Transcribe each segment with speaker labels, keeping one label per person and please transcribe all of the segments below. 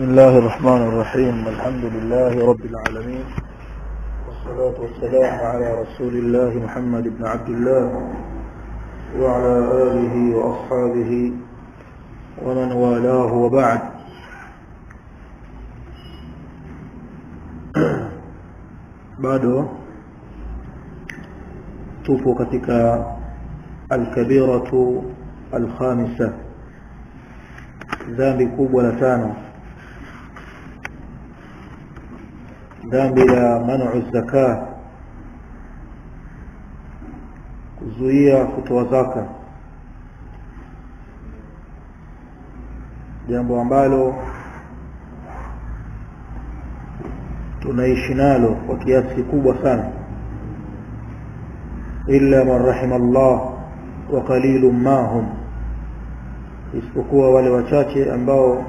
Speaker 1: بسم الله الرحمن الرحيم الحمد لله رب العالمين والصلاة والسلام على رسول الله محمد بن عبد الله وعلى آله وأصحابه ومن والاه وبعد bado tupo katika alkabiratu alkhamisa dhambi kubwa la tano dhambi la manu zaka kuzuia kutoa zaka jambo ambalo tunaishi nalo kwa kiasi kikubwa sana illa man rahima Allah wa qalilun ma hum isipokuwa wale wachache ambao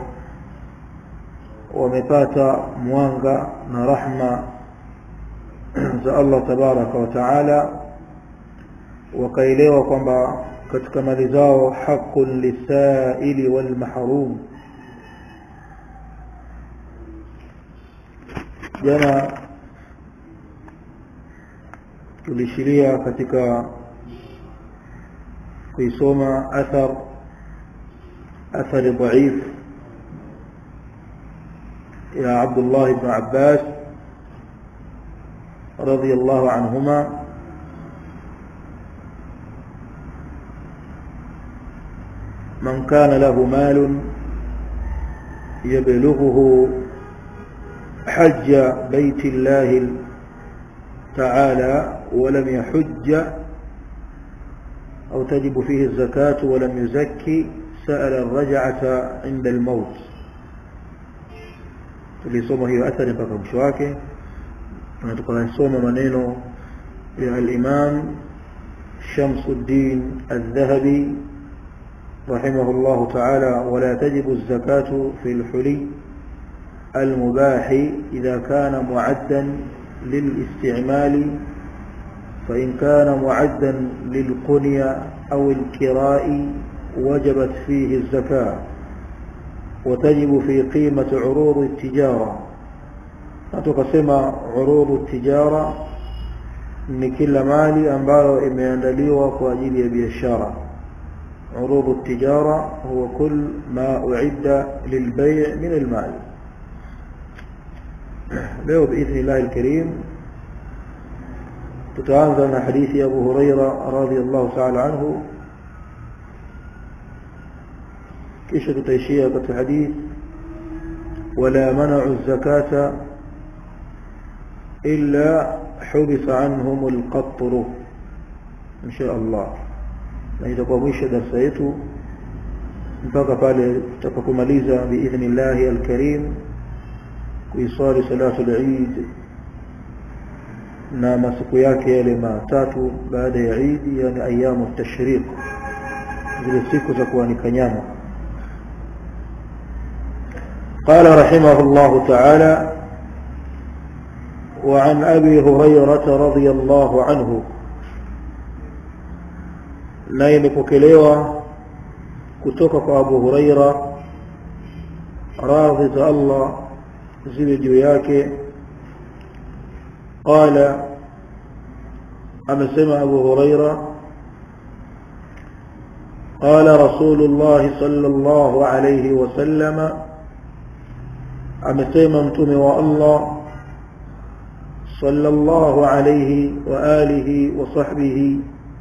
Speaker 1: wamepata mwanga na rahma za Allah tabaraka wa taala wakaelewa kwamba katika mali zao haqqun lisaili wal mahrum jana tulishiria katika kuisoma athar athari dhaif ya Abdullah ibn Abbas radiyallahu anhuma من كان له مال يبلغه حج بيت الله تعالى ولم يحج أو تجب فيه الزكاة ولم يزكي سأل الرجعة عند الموت tulisoma hiyo athari mpaka mwisho wake na tukasoma maneno ya al-Imam Shamsuddin Al-Dhahabi رحمه الله تعالى ولا تجب الزكاة في الحلي المباح إذا كان معدا للاستعمال فإن كان معدا للقنية أو الكراء وجبت فيه الزكاة وتجب في قيمة عروض التجارة نتقسم عروض التجارة ni kila mali ambayo imeandaliwa kwa ajili ya biashara عروض التجارة هو كل ما أعد للبيع من المال leo باذن الله الكريم tutaanza na hadithi ya Abu Huraira radhiyallahu ta'ala anhu kisha tutaishia katika hadithi wala mana'u zakata illa hubisa anhum alqatr insha Allah na itakuwa mwisho darasa yetu mpaka pale tutakapomaliza biidhnillah alkarim kuiswali salatu al-Eid na masiku yake yale matatu baada ya Eid yani ayamu tashriq zile siku za kuanika nyama قال رحمه الله تعالى وعن أبي هريرة رضي الله عنه na imepokelewa kutoka kwa Abu Huraira radhi za Allah ziwe juu yake qala amesema Abu Huraira قال رسول الله صلى الله عليه وسلم amesema mtume wa Allah صلى الله عليه وآله وصحبه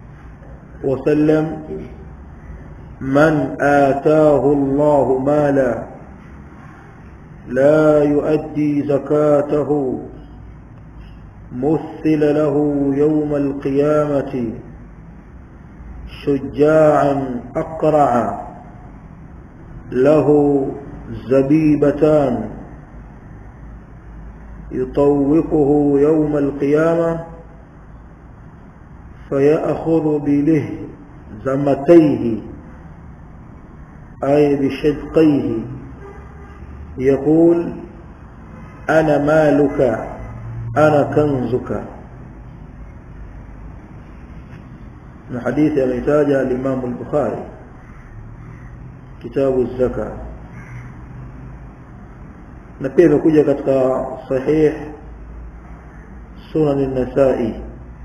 Speaker 1: وسلم من آتاه الله مالا لا يؤدي زكاته مثل له يوم القيامة شجاعا أقرع له زبيبتان يطوقه يوم القيامة فيأخذ بله زمتيه أي بشدقيه يقول أنا مالك أنا كنزك من حديث يحتاج الإمام البخاري كتاب الزكاة na pia imekuja katika sahih sunan an-nasai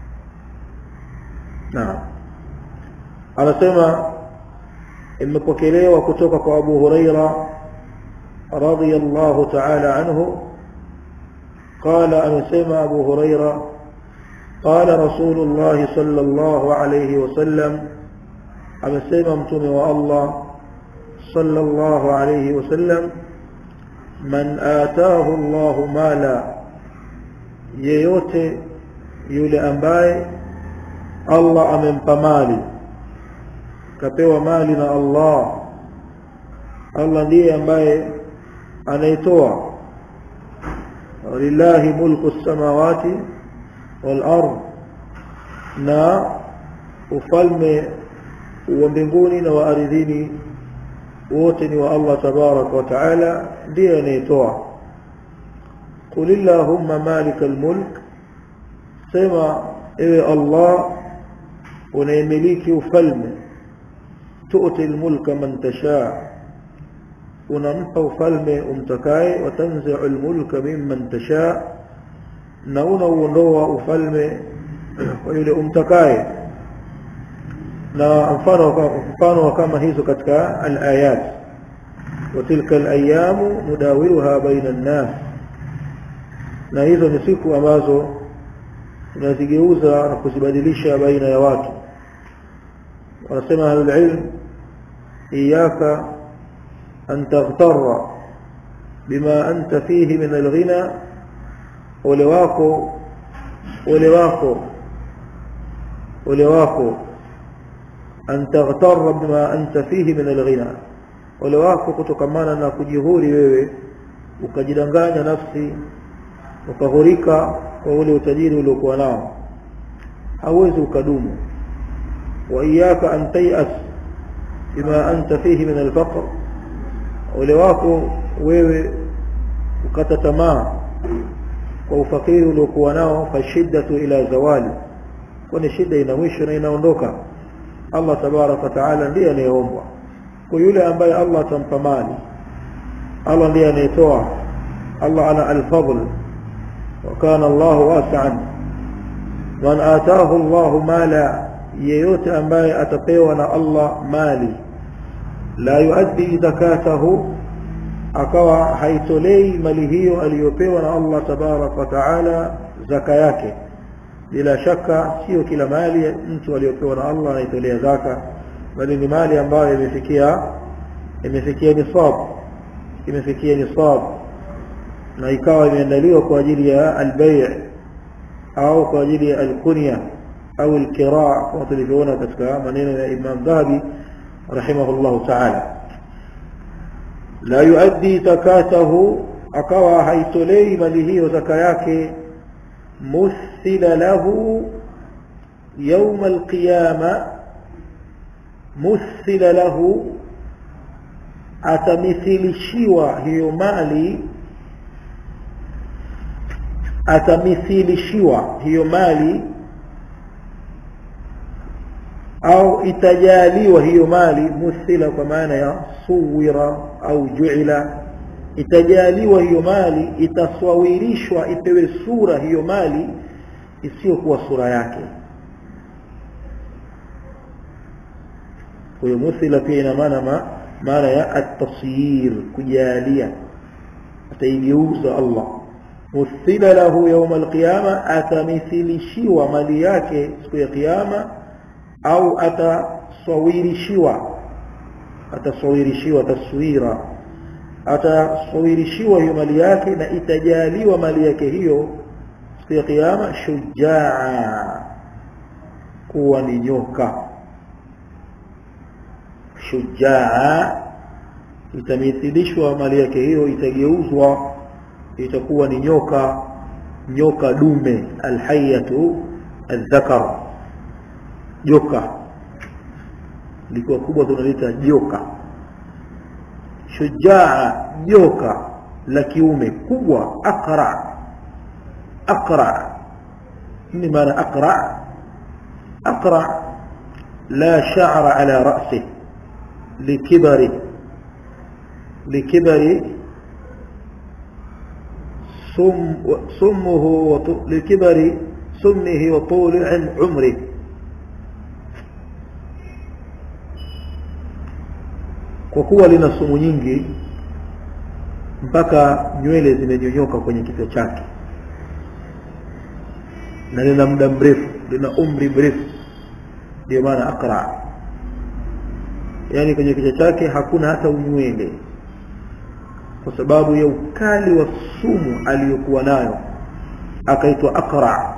Speaker 1: naam anasema imepokelewa kutoka kwa Abu Huraira radiyallahu ta'ala anhu قال أمسيما أبو هريرة قال رسول الله صلى الله عليه وسلم أمسيما امتم والله صلى الله عليه وسلم من آتاه الله مالا yeyote yule ambaye Allah amempa mali kapewa mali na Allah Allah ndiye ambaye anaitoa lillahi mulku samawati wal ard na ufalme wa mbinguni na wa ardhini wote ni wa Allah tabarak wa taala ndiye anayetoa qul illahumma malikal mulk sema ewe Allah unayemiliki ufalme tu'ti almulka man tasha unampa ufalme umtakaye watanzi'u almulka mimman tasha na unauondoa ufalme kwa yule umtakaye na mfano mfano kama hizo katika alayat وتلك الايام نداولها بين الناس na hizo ni siku ambazo tunazigeuza na kuzibadilisha baina ya watu wanasema ahlul ilm iyaka an taghtarra bima anta fihi min alghina ole wako ole wako ole wako an taghtarra bima anta fihi min alghina ole wako kutokamana na kujihuri wewe ukajidanganya nafsi ukahurika kwa ule utajiri uliokuwa nao hauwezi ukadumu wa iyaka an tayas bima anta fihi min alfaqr ule wako wewe ukata tamaa kwa ufakiri uliokuwa nao fashiddatu ila zawali kwani shida ina mwisho na inaondoka Allah tabarak wa taala ndiye anayeombwa kwa yule ambaye Allah atampa mali Allah ndiye anayetoa Allah ana al-fadl وكان الله واسعا من آتاه الله مالا yeyote ambaye atapewa na Allah mali la yuaddi zakatahu akawa haitolei mali hiyo aliyopewa na Allah tabarak wa taala zaka yake bila shaka sio kila mali mtu aliyopewa na Allah anaitolea zaka bali ni mali ambayo imefikia imefikia nisab imefikia nisab na ikawa imeandaliwa kwa ajili ya albay' au kwa ajili ya alkunya au alqira' kama tulivyoona katika maneno ya Imam Dhahabi rahimahullah ta'ala la yuaddi zakatahu akawa haitolei mali hiyo zaka yake muthila lahu يوم القيامة مثل له atamithilishwa hiyo mali atamithilishiwa hiyo mali au itajaliwa hiyo mali muthila kwa maana ya suwira au juila itajaliwa hiyo mali itaswawirishwa ipewe sura hiyo mali isiyokuwa sura yake kwa hiyo muthila pia ina maana ma, maana ya at-tasyir kujalia ataigeuza Allah مثل له يوم القيامة أتمثلشيوا مالي yake siku ya kiyama au atasawirishiwa atasawirishiwa taswira atasawirishiwa hiyo mali yake na itajaliwa mali yake hiyo siku ya kiyama shujaa kuwa ni nyoka shujaa itamithilishwa mali yake hiyo itageuzwa itakuwa ni nyoka nyoka dume alhayatu aldhakar joka likiwa kubwa tunalita joka shujaa joka la kiume kubwa aqra aqra nini maana aqra aqra la sha'ra ala ra'sih likibari likibari سم سمه وط- لكبر سمه وطول عم- عمره kwa kuwa lina sumu nyingi mpaka nywele zimenyonyoka kwenye kichwa chake na lina muda mrefu lina umri mrefu ndio maana aqra yaani kwenye kichwa chake hakuna hata unywele kwa sababu ya ukali wa sumu aliyokuwa nayo akaitwa aqra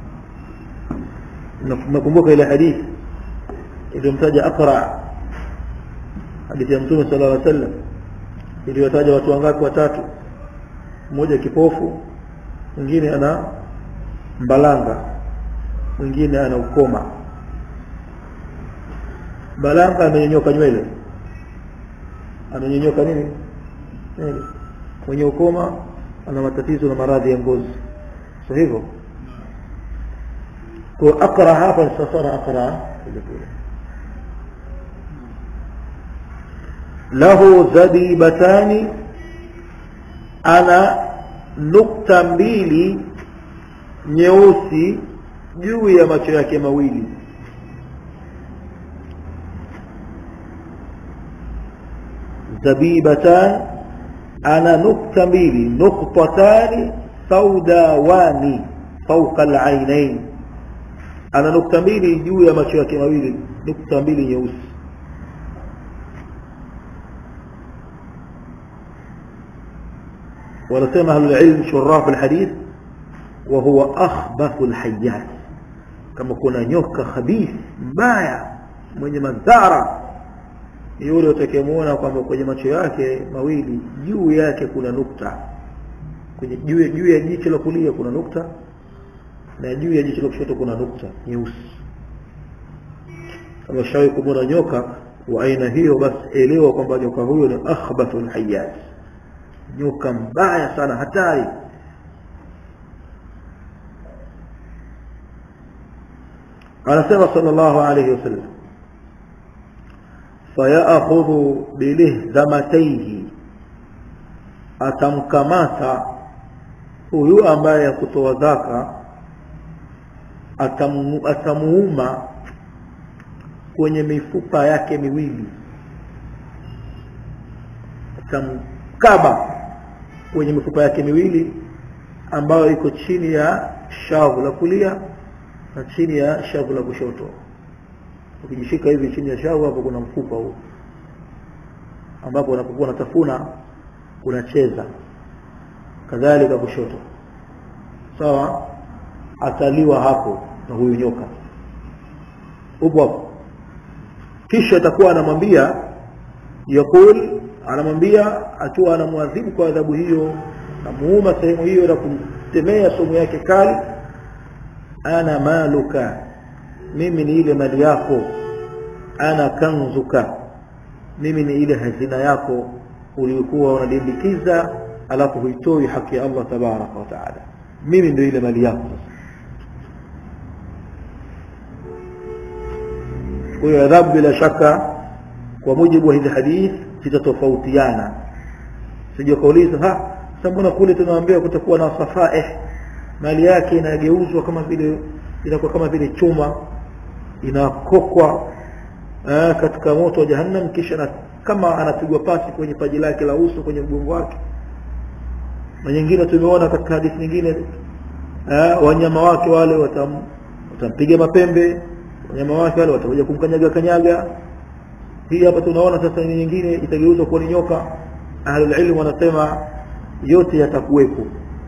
Speaker 1: Na- nakumbuka ile hadithi iliyomtaja aqra hadithi ya mtume sallallahu alaihi wasallam iliyotaja watu wangapi watatu mmoja kipofu mwingine ana mbalanga mwingine ana ukoma mbalanga amenyonyoka nywele amenyonyoka nini nywele mwenye ukoma ana matatizo na maradhi ya ngozi sio hivyo kwa akra hapa sasa akra vile vile lahu zabibatani ana nukta mbili nyeusi juu ya macho yake mawili zabibatan ana nukta mbili nuktatani saudawani fauqa alainain ana nukta mbili juu ya macho yake mawili nukta mbili nyeusi wanasema ahlulilm shuraf alhadith wa huwa akhbathu alhayat kama kuna nyoka khabith mbaya mwenye madhara yule utakayemuona kwamba kwenye macho yake mawili juu yake kuna nukta kwenye juu juu ya jicho la kulia kuna nukta na juu ya jicho la kushoto kuna nukta nyeusi kama shawahi kumwona nyoka wa aina hiyo basi elewa kwamba nyoka huyo ni akhbathul hayat nyoka mbaya sana hatari anasema sallallahu alayhi wasallam fayakhudhu bilihzamataihi atamkamata huyu ambaye hakutoa zaka atamu, atamuuma kwenye mifupa yake miwili atamkaba kwenye mifupa yake miwili ambayo iko chini ya shavu la kulia na chini ya shavu la kushoto ukijishika hivi chini ya shavu hapo kuna mfupa huu ambapo unapokuwa unatafuna unacheza kadhalika kushoto sawa ataliwa hapo na huyu nyoka upo hapo kisha atakuwa anamwambia yakul anamwambia akiwa anamwadhibu kwa adhabu hiyo namuuma sehemu hiyo na kumtemea somo yake kali ana maluka mimi ni ile mali yako ana kanzuka mimi ni ile hazina yako uliokuwa unalimbikiza alafu huitoi haki ya Allah tabaraka wa taala mimi ndio ile mali yako kwa hiyo adhabu bila shaka kwa mujibu wa hizi hadith zitatofautiana sije kauliza ha sasa mbona kule tunaambiwa kutakuwa na safaih mali yake inageuzwa kama vile inakuwa kama vile chuma inakokwa eh, katika moto wa jahannam kisha na, kama anapigwa pasi kwenye paji lake la uso kwenye mgongo wake na nyingine tumeona katika hadithi nyingine eh, wanyama wake wale watam, watampiga mapembe wanyama wake wale watakuja kumkanyaga kanyaga hii hapa tunaona sasa ni nyingine itageuzwa kuwa ni nyoka ahlul ilm wanasema yote yatakuwepo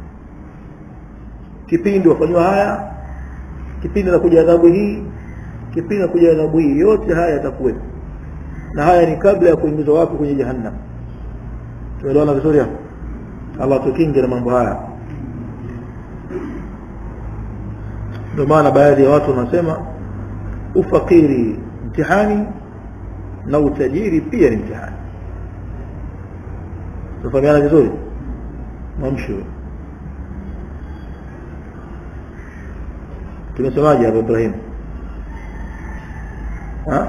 Speaker 1: kipindi wafanywa haya kipindi na kuja adhabu hii kipindi na kuja adhabu hii yote haya yatakuwepo na haya ni kabla ya kuingizwa wapi kwenye jahannam tumeelewana vizuri hapo Allah tukinge na mambo haya ndio maana baadhi ya watu wanasema ufakiri mtihani na utajiri pia ni mtihani tufahamiana vizuri mamshu tumesemaje hapa Ibrahim ha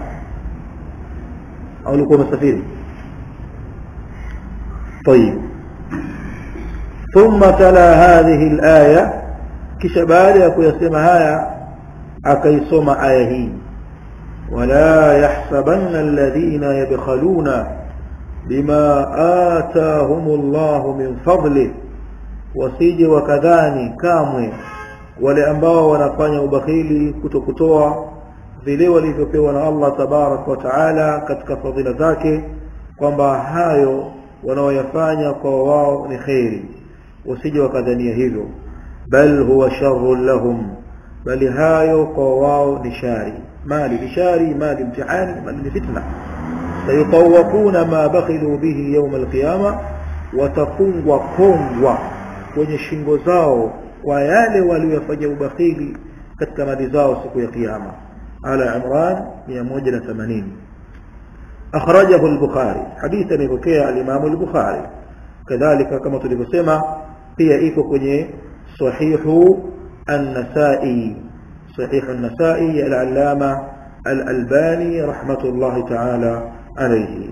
Speaker 1: au ulikuwa umesafiri طيب ثم تلا هذه الآية kisha baada ya kuyasema haya akaisoma aya hii wala yahsabanna alladhina yabkhaluna bima atahum Allah min fadli wasije wakadhani kamwe wale ambao wanafanya ubakhili kutokutoa vile walivyopewa na Allah tabarak wa taala katika fadhila zake kwamba hayo wanaoyafanya kwa wao ni kheri wasije wakadhania hivyo bal huwa sharrun lahum bali hayo kwa wao ni shari mali ni shari mali mtihani mali ni fitna sayutawaquna ma bakhilu bihi yawm alqiyama watafungwa kongwa kwenye shingo zao kwa yale waliyofanya ubakhili katika mali zao siku ya kiyama ala imran 180 akhrajahu al-bukhari hadithi alipokea al-imam al-bukhari kadhalika kama tulivyosema pia iko kwenye sahihu an-nasa'i صحيح النسائي العلامة الألباني رحمة الله تعالى عليه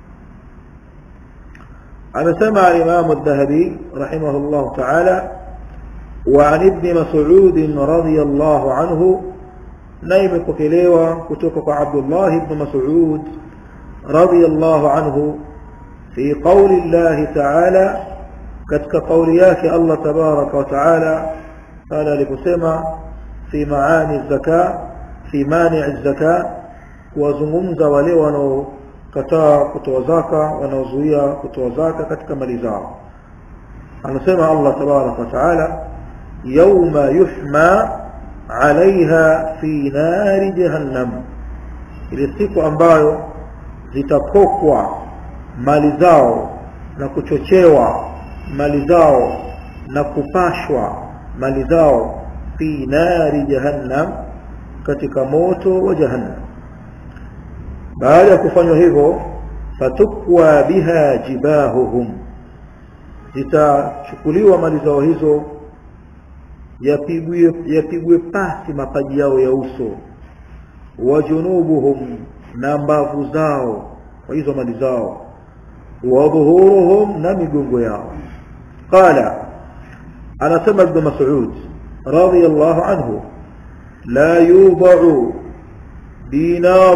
Speaker 1: أنا سمع الإمام الذهبي رحمه الله تعالى وعن ابن مسعود رضي الله عنه نايم كفليوة كتوك عبد الله بن مسعود رضي الله عنه في قول الله تعالى كتك قولياك الله تبارك وتعالى قال لكسما في معاني الزكاة في مانع الزكاة وزممza wale wanaokataa kutoa zaka wanaozuia kutoa zaka katika mali zao anasema Allah tabarak wa taala yawma yuhma alaiha fi nari jahannam ile siku ambayo zitakokwa mali zao na kuchochewa mali zao na kupashwa mali zao fi nari jahannam katika moto wa jahannam baada ya kufanywa hivyo fatukwa biha jibahuhum zitachukuliwa mali zao hizo yapigwe yapigwe pasi mapaji yao ya uso wa junubuhum na mbavu zao kwa hizo mali zao wa dhuhuruhum na migongo yao qala anasema ibn mas'ud radiyallahu anhu la yudau dinar